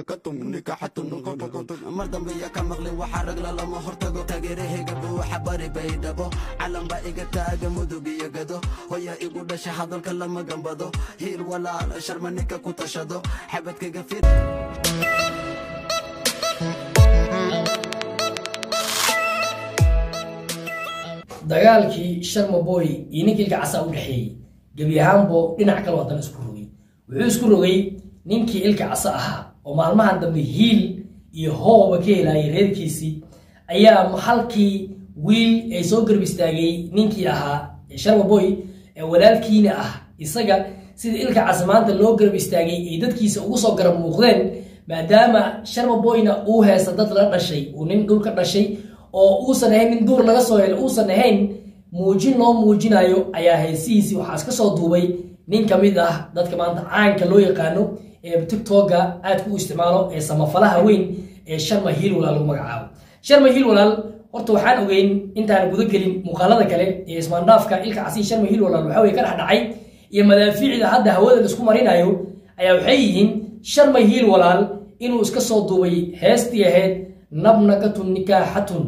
mar dambe ya ka maqlin waxaa ragla lama hortago taageerahayga buuxa bari bay dhabo calanba iga taaga mudug iyo gado hoya igu dhasha hadalka lama gambado hiil walaal sharma ninka ku tashado xabadkayga fir dagaalkii sharma boy iyo ninkii ilka casa u dhexeeyey gebi ahaanbo dhinac kale wadan isku rogay wuxuu isku rogay ninkii ilka casa ahaa oo maalmahan dambe hiil iyo hooba ka helayay reerkiisii ayaa halkii wiil ay soo garb istaagay ninkii ahaa sharma boy ee walaalkiina ah isaga sida ilka casa maanta loo garab istaagay ay dadkiisa ugu soo garab muuqdeen maadaama sharma boyna uu heesta dad la dhashay uu nin dhul ka dhashay oo uusan ahayn nin duur laga soo helo uusan ahayn muujin loo muujinayo ayaa heesihiisii waxaa iska soo duubay nin ka mid ah dadka maanta caanka loo yaqaano ee tiktoka aadka u isticmaalo ee samafalaha weyn ee sharma hiil walaal lagu magacaabo sharma hiil walaal horta waxaan ogeyn intaan guda gelin muuqaalada kale ee ismaandhaafka ilka casi sharma hiil walaal waxaa weye ka dhex dhacay iyo madaafiicda hadda hawada laisku marinayo ayaa waxay yihiin sharma hiil walaal inuu iska soo duubay heestii ahayd nabnakatun nikaaxatun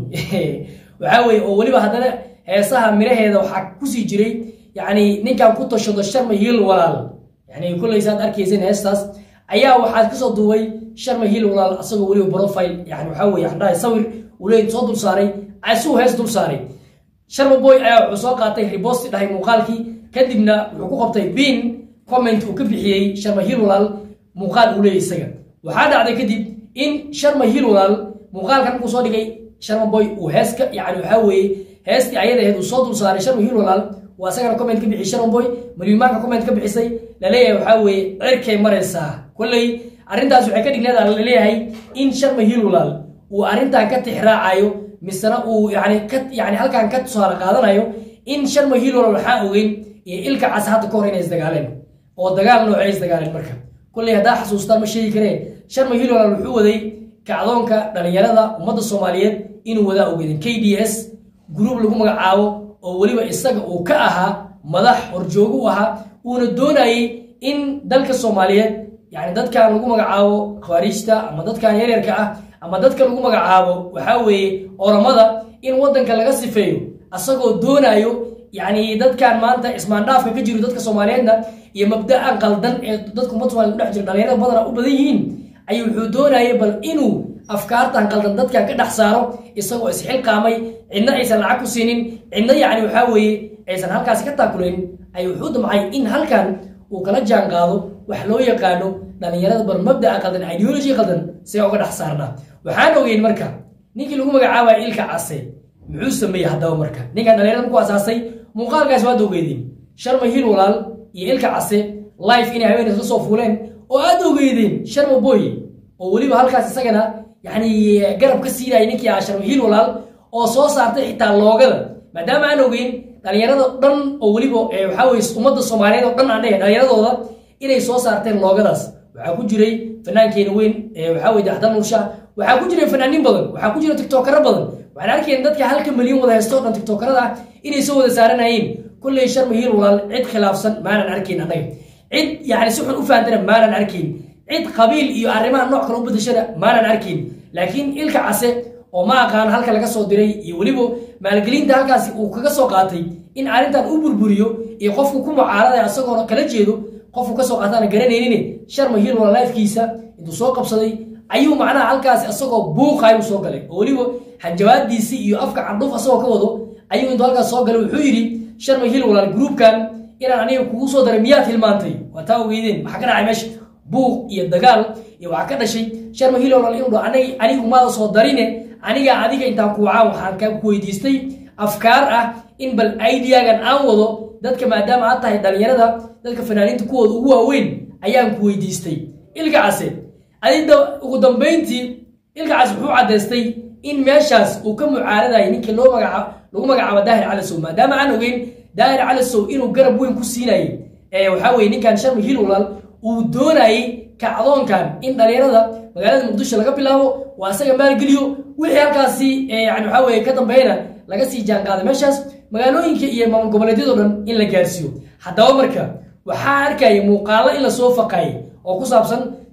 waxaa weye oo weliba haddana heesaha miraheeda waxaa kusii jiray yani ninkan ku tashado sharma hiil walaal yani kullaysaad arkayseen heestaas ayaa waxaad kasoo duubay sharma hiil walaal asagoo weliba profile yani waxaa weye andhaha sawir uu leey soo dul saaray asuu hees dul saaray sharma boy ayaa wuxuu soo qaatay ribosti dhahay muuqaalkii kadibna wuxuu ku qabtay bin comment uu ka bixiyey sharma hiil walaal muuqaal uu leeyay isaga waxaa dhacday kadib in sharma hiil walaal muuqaalkan markuu soo dhigay sharma boy uu heeska yani waxaa weeye heestii ayada ahayd uu soo dul saaray sharma hiil walaal waa isagana comment ka bixiyay sharma boy malyumaanka comment ka bixisay laleeyahay waxaa weeye cirkay maraysaa kolley arrintaas waxay ka dhigneeda laleeyahay in sharma hiil walaal uu arrintan ka tixraacayo misena uu yani ka yani halkan ka tusaale qaadanayo in sharma hiil walaal waxaa ogeyn iyo ilka cas hadda ka hor inay isdagaaleen oo dagaal noocay isdagaaleen marka kolley haddaa xasuustaan ma sheegi karee sharma hiil walaal wuxuu waday kacdoonka dhalinyarada ummadda soomaaliyeed inuu wadaa ogeedin k d s gruub lagu magacaabo oo weliba isaga uu ka ahaa madax horjoogo u ahaa uuna doonayey in dalka soomaaliyeed yani dadkan lagu magacaabo khawaarijta ama dadkan yaryarka ah ama dadka lagu magacaabo waxaa weeye oramada in waddanka laga sifeeyo asagoo doonayo yani dadkan maanta ismaandhaafka ka jiro dadka soomaaliyeedna iyo mabda'an qaldan ee dadka ummadda somaliyed kudhex jira dhalinyarada badana u badan yihiin ayuu wuxuu doonayay bal inuu afkaartan qaldan dadkan ka dhex saaro isagoo isxilqaamay cidna aysan lacag ku siinin cidna yani waxaa weeye aysan halkaasi ka taakulayn ayuu wuxuu damcay in halkan uu kala jaan qaado wax loo yaqaano dhalinyarada bal mabda'a qaldan ideology qaldan see uga dhex saarnaa waxaan ogeyn marka ninkii lagu magacaabaya ilka case muxuu sameeyey haddaba marka ninkan dhalinyarada ku asaasay muuqaalkaasi waad ogeydeen sharma hiil walaal iyo ilka case life inay haween isla soo fuuleen oo aad ogeydeen sharma boy oo weliba halkaas isagana yani garab ka siinaya ninkii ahaa sharma hiil walaal oo soo saartay xitaa loogada maadaama aan ogeyn dhalinyarada dhan oo weliba waxaa weye ummadda soomaaliyeed oo dhan aan dhahe dhalinyaradooda inay soo saarteen loogadaas waxaa ku jiray fanaankeena weyn waxaa weye daxdan nursha waxaa ku jiray fanaaniin badan waxaa ku jira tiktokara badan waxaan arkeen dadka halka milyan wada haysto o dhan tiktokarada ah inay soo wada saaranayeen kolley sharma hiil walaal cid khilaafsan maanan arkayn annaga cid yani si xun u fahamtana maanan arkayn cid qabiil iyo arrimaha nooc kale u bedeshana maanan arkayn laakiin ilka case oo ma aqaan halka laga soo diray iyo weliba maalgelinta halkaasi uu kaga soo qaatay in arrintan u burburiyo iyo qofku ku mucaarada isagoona kala jeedo qofku kasoo qaataana garanaynin sharma hiil walaal lifkiisa intuu soo qabsaday ayuu macnaha halkaasi isagoo buuqayu soo galay oo weliba hanjabaadiisii iyo afka candhuuf asagoo ka wado ayuu intuu halkaas soo galay wuxuu yidhi sharma hiil walaal gruubkan inaan aniga kugu soo daray miyaad hilmaantay waa taa ogeydeen maxaa ka dhacay meesha buuq iyo dagaal iyo waxaa ka dhashay sharma hiil walaal inuu dhaho aniga anigu maada soo darine aniga adiga intaan kuwacaa waxaan ka ku weydiistay afkaar ah in bal ideagan aan wado dadka maadaama aad tahay dhalinyarada dadka fanaaniinta kuwooda ugu waaweyn ayaan ku weydiistay ilka case adida ugu dambayntii ilka case wuxuu caddaystay in meeshaas uu ka mucaaradayo ninkii loo magaca lagu magacaabo daahir calasow maadaama aan ogeyn daahir calasow inuu garab weyn ku siinayay ee waxaa weye ninkan sharma hiil walaal uu doonayay kacdoonkan in dhalinyarada magaalada muqdisho laga bilaabo waa isaga maalgeliyo wixii halkaasi yani waxaa weye ka dambeeyana laga sii jaanqaaday meeshaas magaalooyinka iyo maamul goboleedyadoo dhan in la gaarsiiyo haddaba marka waxaa arkaya muuqaalo in lasoo faqaayay oo ku saabsan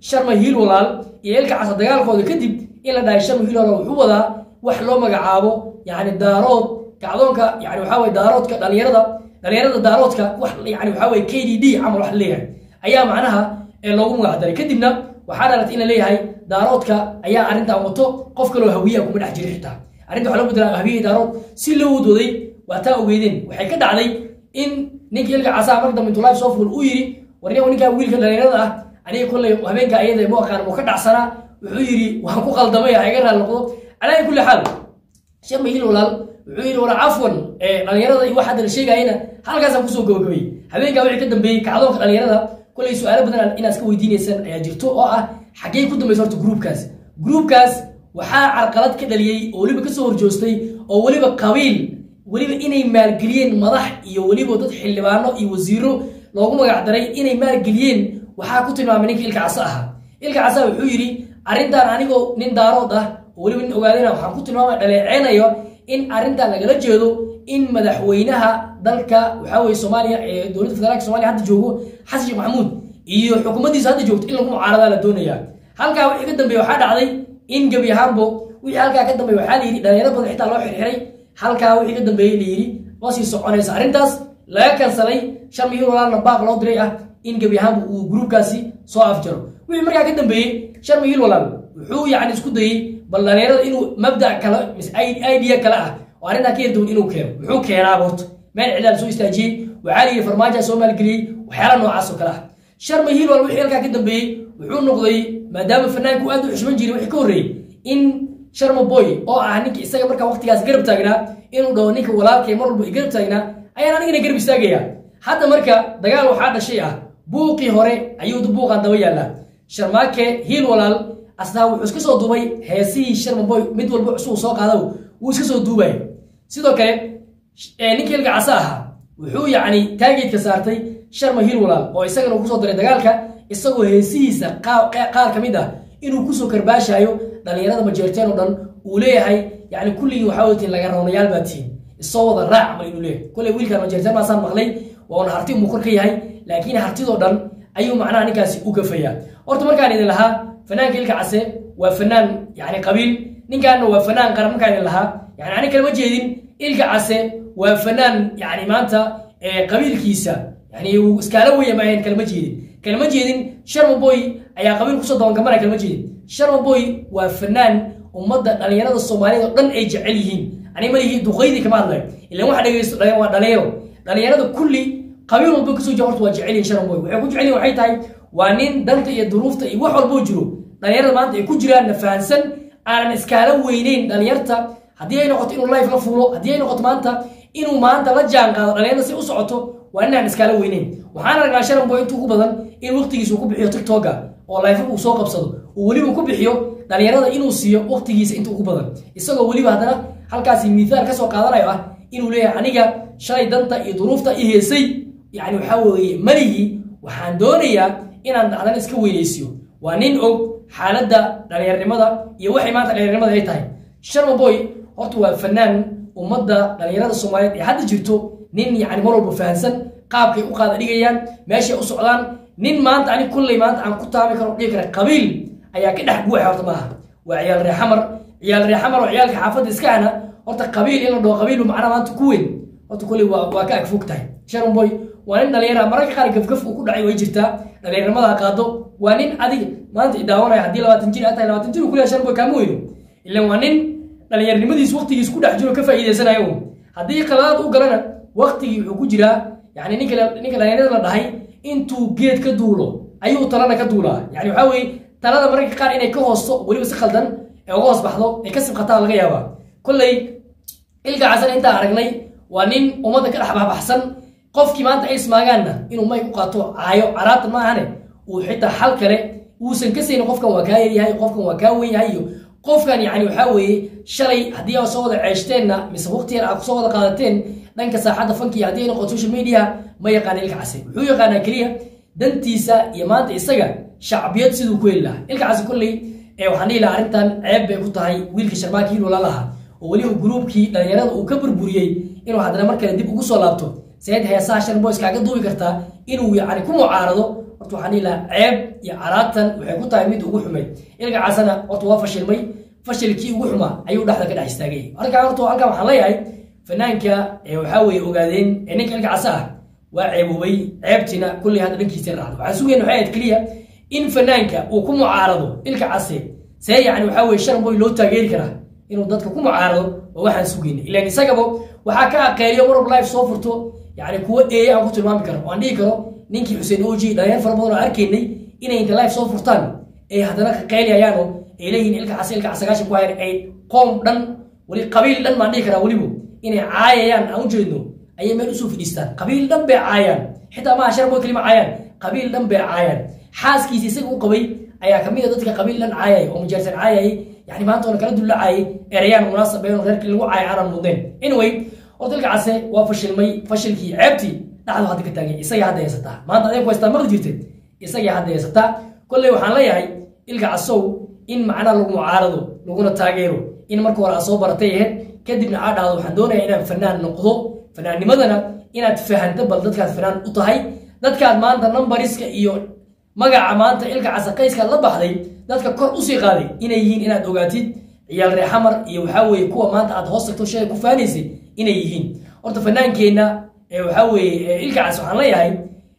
sharma hiil walaal iyo ilka casa dagaalkooda kadib in la dhahay sharma hiil walaal wuxuu wadaa wax loo magacaabo yani daarood kacdoonka yani waxaa weye daaroodka dhalinyarada dhalinyarada daaroodka wax yani waxaa weye k d d camal wax leeyahay ayaa macnaha ee loogu magac daray kadibna waxaa dhalatay in la leeyahay daaroodka ayaa arrintan wato qof kaloo hawiyaha kuma dhex jira xitaa arrinta waxaa loo bedelaa hawiyahi daarood si loo wadwaday waa taa ogeydeen waxay ka dhacday in ninkii ilka casaa marka dambe intuu life soo fuul uu yidhi warniga ninkaa wiilka dhalinyarada ah aniga kolley habeenka ayada mu aqaan mu ka dhacsanaa wuxuu yidhi waan ku qaldamay ha iga raali noqdo calaa kulli xaal sharma hiil walaal wuxuu yidhi war cafwan dhalinyarada iyo wax hadda la sheegayana halkaasaan kusoo gabagabay habeenkaa wixii ka dambeeyey kacdoonka dhalinyarada kolley su-aalo badan inaad iska weydiinaysaan ayaa jirto oo ah xaggee ku dambaysa horta gruubkaas gruubkaas waxaa carqalad ka dhaliyey oo weliba kasoo horjoostay oo weliba qabiil weliba inay maalgeliyeen madax iyo weliba dad xildhibaano iyo wasiiro loogu magac daray inay maalgeliyeen waxaa ku tilmaamay ninka ilka casa ahaa ilka casa wuxuu yidhi arrintan anigoo nin daarood ah oo weliba nin ogaadayna waxaan ku tilmaamay dhaleeceynayo in arrintan lagala jeedo in madaxweynaha dalka waxaa weye soomaaliya ee dowladda federaalka somalia hadda joogo xasan sheekh maxamuud iyo xukuumaddiisa hadda joogto in lagu mucaaradaa la doonaya halkaa wixii ka dambeeye waxaa dhacday in gebi ahaanbo wixii halkaa ka dambeeye waxaa la yidhi dhalinyaro badan xitaa loo xirxiray halkaa wixii ka dambeeyey la yidhi ma sii soconaysa arrintaas laga kansalay shan milyan walaalna baaq loo diray ah in gebi ahaanba uu gruubkaasi soo afjaro wixii markaa ka dambeeyey shan milyan walaal wuxuu yacni isku dayey bal dhalinyarada inuu mabda kale mise idea kale ah oo arrintaa ka yardown inuu keeno muxuu keenaa horta meel cidaal soo istaajiyey waxaa la yidhi farmaajoa soo maalgeliyey waxyaala noocaas oo kale ah sharma hiil wal wixii halkaa ka dambeeyey wuxuu noqday maadaama fanaanku aad u xushman jiray wixii ka horreeyey in sharma boy oo ah ninka isaga markaa waqtigaas garab taagnaa inuu dhaho ninka walaalkay mar walba i garab taagnaa ayaan anigana garab istaagaya hadda marka dagaal waxaa dhashay ah buuqii hore ayuu buuqan daba yaallaa sharmaake hiil walaal asnaa wuxuu iska soo duubay heesihii sharma boy mid walba cusub soo qaada wuu iska soo duubay sidoo kale ninkii ilka casa ahaa wuxuu yacni taageedka saartay sharma hiil walaal oo isagana uu kusoo daray dagaalka isagoo heesihiisa qaar ka mid ah inuu kusoo karbaashaayo dhalinyarada majeerteen oo dhan uu leeyahay yani kulligii waxaa weytiin laga rawnayaal baa tihiin isoo wada raac mal inuu leeyahay kolley wiilkan majeerteen maasaan maqlay waana harti umuu kor ka yahay laakiin hartidoo dhan ayuu macnaha ninkaasi u gafayaa horta markaan idin lahaa fanaanka ilka case waa fanaan yani qabiil ninkaana waa fanaan qaran markaan idin lahaa yani ani kalama jeedin ilka case waa fanaan yani maanta qabiilkiisa yani uu iskaala weya maahayn kalama jeedin kalama jeedin sharma boy ayaa qabiil kusoo dabangamana kalama jeedin sharma boy waa fanaan ummadda dhalinyarada soomaaliyeed oo dhan ay jecel yihiin ani malihi duqaydii kama hadlay ilan waxa dhegeysto waa dhalinyaro dhalinyarada kulli qabiil walba kasoo jira horta waa jecel yihin sharma boy waxay ku jecel yihin waxay tahay waa nin danta iyo duruufta iyo wax walboo jiro dhalinyarada maanta ay ku jiraanna fahansan aanan iskaala weyneyn dhalinyarta haddii ay noqoto inuu life la fuulo haddii ay noqoto maanta inuu maanta la jaan qaado dhalinyarada si u socoto waa inaan iskaala weyneyn waxaan aragnaa sharan boy inta ugu badan in waqtigiisa uu ku bixiyo tiktoka oo life uu soo qabsado uu weliba ku bixiyo dhalinyarada inuu siiyo waqtigiisa inta ugu badan isagoo weliba haddana halkaasi miihaal kasoo qaadanayo ah inuu leeyahay aniga shalay danta iyo duruufta i heesay yani waxaa weeye malihii waxaan doonayaa inaan haddana iska weynaysiyo waa nin og xaaladda dhalinyarnimada iyo waxay maanta dhalinyarnimada ay tahay sharma boy horta waa fanaan ummadda dhalinyarada soomaaliyeed ee hadda jirto nin yani mar walba fahansan qaabkay u qaada dhigayaan meeshay u socdaan nin maanta ani kulley maanta aan ku taabi karo dhigi kara qabiil ayaa ka dhex guuxa horta maaha waa ciyaal reexamar ciyaal reexamar oo ciyaalka xaafadda iska ahna horta qabiil in la dhaho qabiil macnaha maanta ku weyn horta kulley waa waa ka agfog tahay sharon boy waa nin dhalinyara mararka qaar gafgaf uu ku dhacay way jirtaa dhalinyarnimada qaado waa nin adiga maanta i daawanaya haddii labaatan jir aad tahay labaatan jir uu kuleeyahay sharon boy kaama weyno ilan waa nin dhalinyarnimadiis waqtigiis ku dhex jiro ka faa'iidaysanayo haddii qaladaad u galana waqtigii wuxuu ku jiraa yani ninka ninka dhalinyarada la dhahay intuu geed ka duulo ayuu talana ka duulaa yani waxaa weeye talada mararka qaar inay ka hoosto weliba si khaldan ee uga hoos baxdo ay ka sibqataa laga yaabaa kolley ilka casan intaan aragnay waa nin ummadda ka dhex baxbaxsan qofkii maanta ay ismaagaanna inuu may ku qaato caayo caraabta ma ahane uu xitaa xal kale uusan ka saynin qofkan waa kaa yaryahay qofkan waa kaa wen yahay iyo qofkan yani waxaa weeye shalay haddii aa soo wada ceeshteenna mise waqti yar aa kusoo wada qaadateen dhanka saaxadda fankiya haddii ay noqoto social media ma yaqaana ilka case wuxuu yaqaanaa keliya dantiisa iyo maanta isaga shacbiyad siduu ku heli lahaa ilka case kolley ee waxaan dhihi lahaa arrintan ceeb bay ku tahay wiilka sharmaaki hiil walaalaha oo weliba gruubkii dhalinyarada uu ka burburiyey inuu haddana mar kale dib ugu soo laabto seed heesaha shan boys kaaga duubi kartaa inuu yani ku mucaarado horta waxaan dhihi lahaa ceeb iyo caraatan waxay ku tahay mid ugu xumayd ilka casana horta waa fashilmay fashilkii ugu xumaa ayuu dhexda ka dhex istaagay halkaa horta halkan waxaan leeyahay fanaanka ee waxaa weeye ogaadeen ee ninka ilka casa ah waa ceeboobay ceebtiina kulley hadda dhankiisa raacdo waxaan sugayna waxay ahayd keliya in fanaanka uu ku mucaarado ilka case see yacni waxaa weye shan boy loo taageeri karaa inuu dadka ku mucaarado waa waxaan sugayna ilaan isagaba waxaa ka aqeeliyo marwab life soo furto yacni kuwa eeye aan ku tilmaami karo oo aan dhihi karo ninkii xuseen oji dhalinyar fara badan oo arkaynay inay inta life soo furtaan ay haddana ka qeyliyayaano ay leeyihiin ilka case ilka casagaashan ku hayan ay qoom dhan weli qabiil dhan baan dhihi karaa weliba inay caayayaan aan ujeedno ayay meel usoo fadhiistaan qabiil dhan bay caayaan xitaa maaha shar boy kalima caayaan qabiil dhan bay caayaan xaaskiisa isaga u qabay ayaa kamid a dadka qabiil dhan caayay oo mujaarsan caayay yani maanta oona kala dullacaayay erayaan munaasab ee reerkii lagu caayay aanan mudnayn anyway horta ilka case waa fashilmay fashilkii ceebtii dhacdo hadda ka taagay isagii hadda haysataa maanta adeeg ku haystaa maqli jirtay isagii hadda haysataa kolley waxaan leeyahay ilka casow in macnaa lagu mucaarado laguna taageero in marka hore aad soo baratay aheyd kadibna aa dhahdo waxaan doonayaa inaan fanaan noqdo fanaannimadana inaad fahanto bal dadkaad fanaan u tahay dadkaad maanta numbariska iyo magaca maanta ilka casaqayska la baxday dadka kor usii qaaday inay yihiin inaad ogaatid ciyaal reexamar iyo waxaa weeye kuwa maanta aad hoos tagto sheega ku faanaysay inay yihiin horta fanaankeenna waxaa weeye ilka cas waxaan leeyahay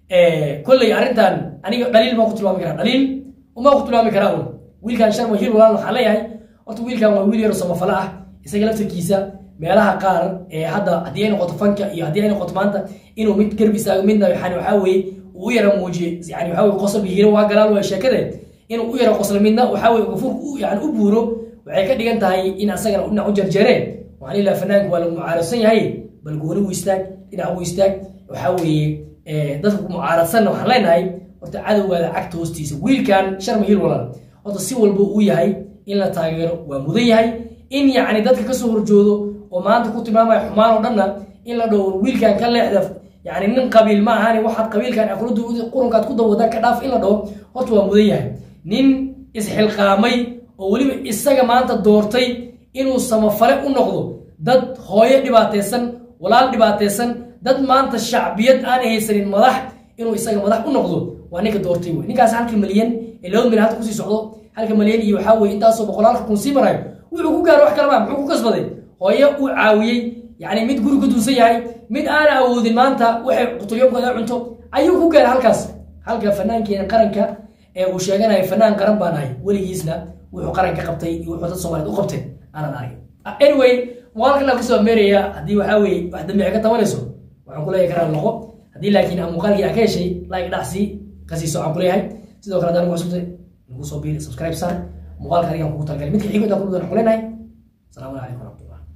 kolley arrintan aniga dhaliil baan ku tilmaami karaa dhaliil umaa ku tilmaami karaa un wiilkan sharma hil walaan waxaan leeyahay horta wiilkan waa wiil yaro samafalo ah isaga laftarkiisa meelaha qaar ee hadda haddii ay noqoto fanka iyo haddii ay noqoto maanta inuu mid garb istaago midna yani waxaa weeye uu u yara muujiye yani waxaa weye qosol hiiro waa galaal waa sheekade inuu u yara qoslo midna waxaa weye gafuurka yani u buuro waxay ka dhigan tahay in asagana dhinac u jarjareen waxaan ilaa fanaanku waa lagu mucaaradsan yahay bal gooni u istaag dhinac u istaag waxaa weeye dadka ku mucaaradsanna waxaan leenahay horta cadowgaada cagta hoostiisa wiilkan sharma hil walaal horta si walba uu yahay in la taageero waa mudan yahay in yacni dadka kasoo horjoodo oo maanta ku tilmaamaya xumaan oo dhanna in la dhowro wiilkan ka leexda yani nin qabiil ma ahani waxaad qabiilkan aqladu qurunkaad ku dawada ka dhaaf in la dhaho horta waa mudan yahay nin isxilqaamay oo weliba isaga maanta doortay inuu samafale u noqdo dad hooyo dhibaataysan walaal dhibaataysan dad maanta shacbiyad aan haysanin madax inuu isaga madax u noqdo waa ninka doortay wey ninkaas halka malyan ee laba milyan hadda kusii socdo halka malyan iyo waxaa weye intaasoo boqolaalka kun sii marayo wuxuu ku gaaro wax kale maa muxuu ku kasbaday hooyo uu caawiyey yani mid guri ku duusan yahay mid aana awoodin maanta waxay qutulyomkooda cunto ayuu ku gaara halkaas halka fanaankeena qaranka ee uu sheeganayo fanaan qaran baan ahay weligiisna wuxuu qaranka qabtay iyo wuxuu dad soomaaliyeed u qabtay aanan argin anyway muuqaalkan aan kusoo meeraya haddii waxaa weye wax dambici ka tabanayso waxaan kuleeyahay karaa noqo haddii laakiin aan muuqaalkii aan ka heshay like dhacsi kasiiso aan kuleeyahay sidoo kale haddaan ugu cusubtay nagu soo biiri subscribe sar muuqaalka adigaan kugu talagalay midka xigo intaan ku dhudan waxaan kuleenahay asalaamu calaykum waraxmatullah